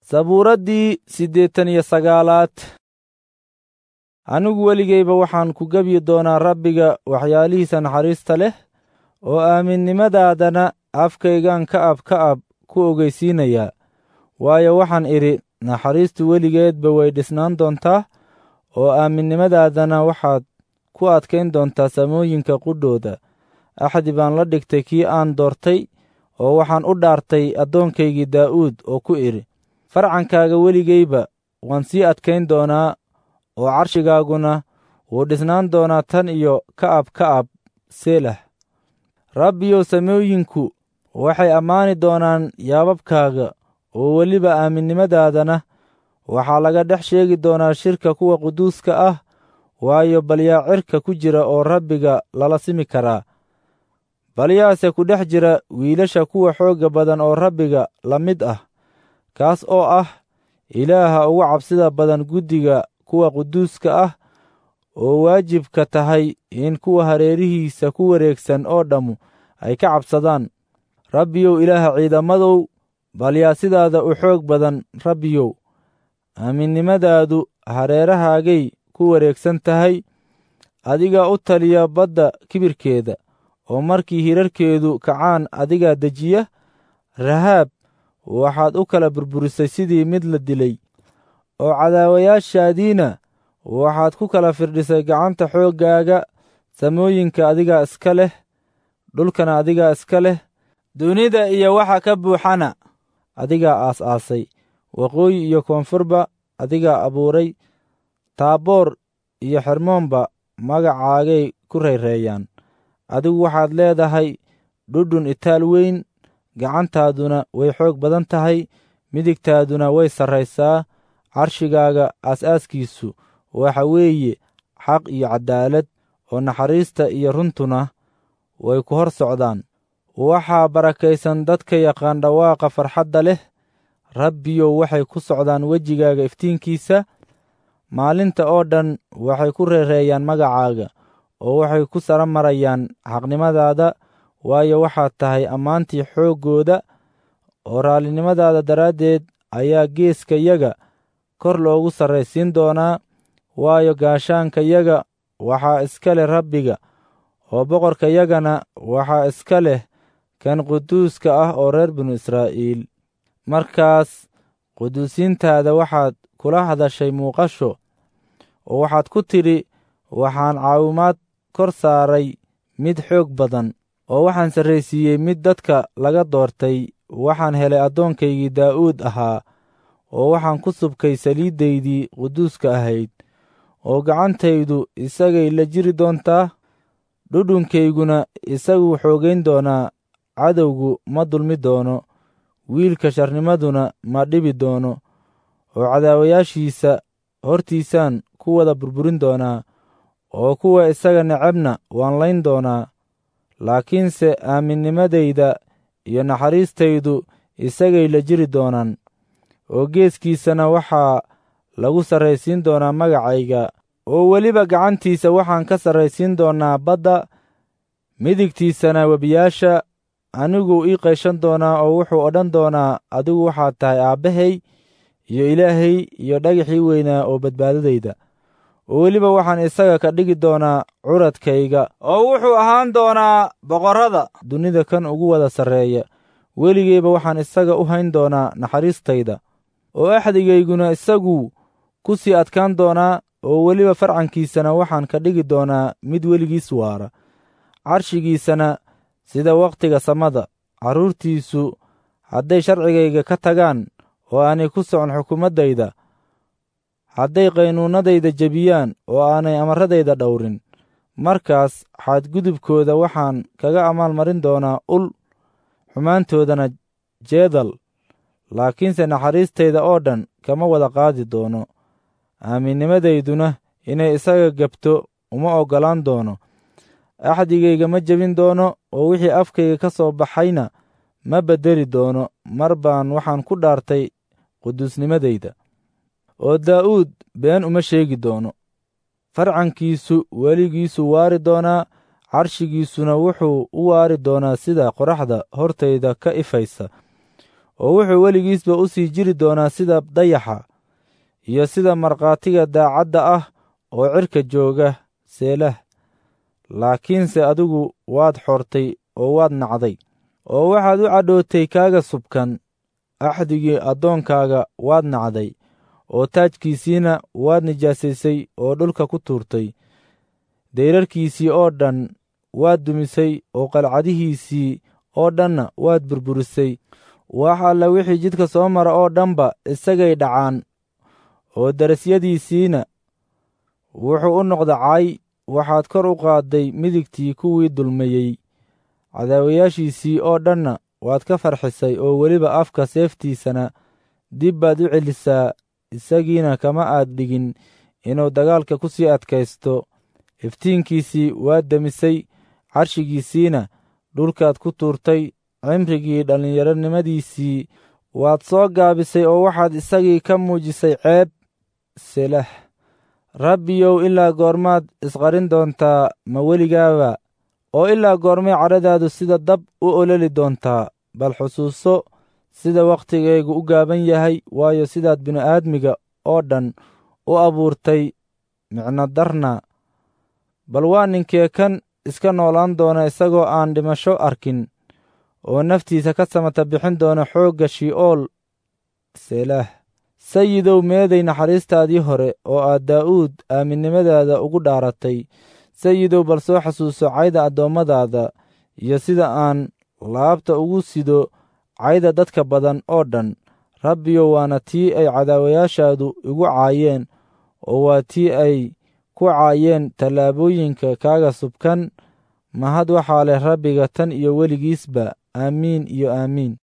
sabuuraddii siddeetan iyo sagaalaad anigu weligayba waxaan ku gebyi doonaa rabbiga waxyaalihiisa naxariista leh oo aaminnimadaadana afkaygan ka ab ka ab ku ogeysiinayaa waayo waxaan idhi naxariistu weligeedba way dhisnaan doontaa oo aaminnimadaadana waxaad ku adkayn doontaa samooyinka qudhooda axdi baan la dhigtay kii aan doortay oo waxaan u dhaartay addoonkaygii daa'uud oo ku idhi farcankaaga weligayba waan sii adkayn doonaa oo carshigaaguna wuu dhisnaan doonaa tan iyo ka ab ka ab seelah rabbiyow samooyinku waxay ammaani doonaan yaababkaaga oo weliba aaminnimadaadana waxaa laga dhex sheegi doonaa shirka kuwa quduuska ah waayo balyaa cirka ku jira oo rabbiga lala simi karaa balyaase ku dhex jira wiilasha kuwa xoogga badan oo rabbiga la mid ah kaas oo ah ilaaha ugu cabsida badan guddiga kuwa quduuska ah oo waajibka tahay in kuwa hareerihiisa ku wareegsan oo dhammu ay ka cabsadaan rabbiyow ilaaha ciidamadow balyaa sidaada u xoog badan rabbiyow aaminnimadaadu hareerahaagay ku wareegsan tahay adigaa u taliya badda kibirkeeda oo markii hirarkeedu kacaan adigaa dejiya rahaab waxaad u kala burburisay sidii mid la dilay oo cadaawayaashaadiina waxaad ku kala firdhisay gacanta xooggaaga samooyinka adigaa iska leh dhulkana adigaa iska leh dunida iyo waxa ka buuxana adigaa aas-aasay waqooyi iyo koonfurba adigaa abuuray taaboor iyo xermoonba magacaagay ku rayreeyaan adigu waxaad leedahay dhudhun itaal weyn gacantaaduna way xoog badan tahay midigtaaduna way sarraysaa carshigaaga aas-aaskiisu waxa weeye xaq iyo caddaalad oo naxariista iyo runtuna way ku hor socdaan waxaa barakaysan dadka yaqaan dhawaaqa farxadda leh rabbiyow waxay ku socdaan wejigaaga iftiinkiisa maalinta oo dhan waxay ku reereeyaan magacaaga oo waxay ku sara marayaan xaqnimadaada waayo waxaad tahay ammaantii xooggooda oo raallinimadaada daraaddeed ayaa geeskayaga kor loogu sarraysiin doonaa waayo gaashaankayaga waxaa iska leh rabbiga oo boqorkayagana waxaa iska leh kan quduuska ah oo reer binu israa'iil markaas quduusiintaada waxaad kula hadashay muuqasho oo waxaad ku tidhi waxaan caawimaad kor saaray mid xoog badan oo waxaan sarraysiiyey mid dadka laga doortay waxaan helay addoonkaygii daa'uud ahaa oo waxaan ku subkay saliiddaydii quduuska ahayd oo gacantaydu isagay la jiri doontaa dhudhunkayguna isaguu xoogayn doonaa cadowgu ma dulmi doono wiilka sharnimaduna ma dhibi doono oo cadaawayaashiisa hortiisaan ku wada burburin doonaa oo kuwa isaga necabna waan layn doonaa laakiinse aaminnimadayda iyo naxariistaydu isagay la jiri doonaan oo geeskiisana waxaa lagu sarraysiin doonaa magacayga oo weliba gacantiisa waxaan ka sarraysiin doonaa badda midigtiisana webiyaasha aniguu ii qayshan doonaa oo wuxuu odhan doonaa adigu waxaad tahay aabbahay iyo ilaahay iyo dhagaxii weynaa oo badbaadadayda oo weliba waxaan isaga ka dhigi doonaa curadkayga oo wuxuu ahaan doonaa boqorrada dunida kan ugu wada sarreeya weligeyba waxaan isaga u hayn doonaa naxariistayda oo axdigayguna isaguu ku sii adkaan doonaa oo weliba farcankiisana waxaan ka dhigi doonaa mid weligiis waara carshigiisana sida wakhtiga samada carruurtiisu hadday sharcigayga ka tagaan oo aanay ku socon xukuumaddayda hadday qaynuunnadayda jebiyaan oo aanay amarradayda dhowrin markaas xadgudubkooda waxaan kaga amaalmarin doonaa ul xumaantoodana jeedal laakiinse naxariistayda oo dhan kama wada qaadi doono aaminnimadayduna inay isaga gebto uma oggolaan doono axdigayga ma jebin doono oo wixii afkayga ka soo baxayna ma beddeli doono mar baan waxaan ku dhaartay quduusnimadayda oo daa'uud been uma sheegi doono farcankiisu weligiisu waari doonaa carshigiisuna wuxuu u waari doonaa sida qoraxda hortayda ka ifaysa oo wuxuu weligiisba u sii jiri doonaa sida dayaxa iyo sida markhaatiga daacadda ah oo cirka jooga seelah laakiinse adigu waad xortay oo waad nacday oo waxaad u cadhootay kaaga subkan axdigii addoonkaaga waad nacday oo taajkiisiina waad nijaasaysay oo dhulka ku tuurtay dayrarkiisii oo dhan waad dumisay oo qalcadihiisii oo dhanna waad burburisay wax alla wixii jidka soo mara oo dhanba isagay dhacaan oo darasyadiisiina wuxuu u noqda cay waxaad kor u qaadday midigtii kuwii dulmayey cadaawayaashiisii oo dhanna waad ka farxisay oo weliba afka seeftiisana dib baad u celisaa isagiina kama aad dhigin inuu dagaalka ku sii adkaysto iftiinkiisii waad demisay carshigiisiina dhulkaad ku tuurtay cimrigii dhallinyaronimadiisii waad soo gaabisay oo waxaad isagii ka muujisay ceeb selah rabbiyow ilaa goormaad isqarin doontaa ma weligaaba oo ilaa goormay cadhadaadu sida dab u ololi doontaa bal xusuuso sida wakhtigaygu u gaaban yahay waayo sidaad bini'aadmiga oo dhan u abuurtay micno darna bal waa ninkee kan iska noolaan doona isagoo aan dhimasho arkin oo naftiisa ka samata bixin doona xoogga shi'ool selah sayidow meeday naxariistaadii hore oo aad daa'uud aaminnimadaada ugu dhaaratay sayidow bal soo xasuuso cayda addoommadaada iyo sida aan laabta ugu sido cayda dadka badan oo dhan rabbiyow waana tii ay cadaawayaashaadu igu caayeen oo waa tii ay ku caayeen tallaabooyinka kaaga subkan mahad waxaa leh rabbiga tan iyo weligiisba aamiin iyo aamiin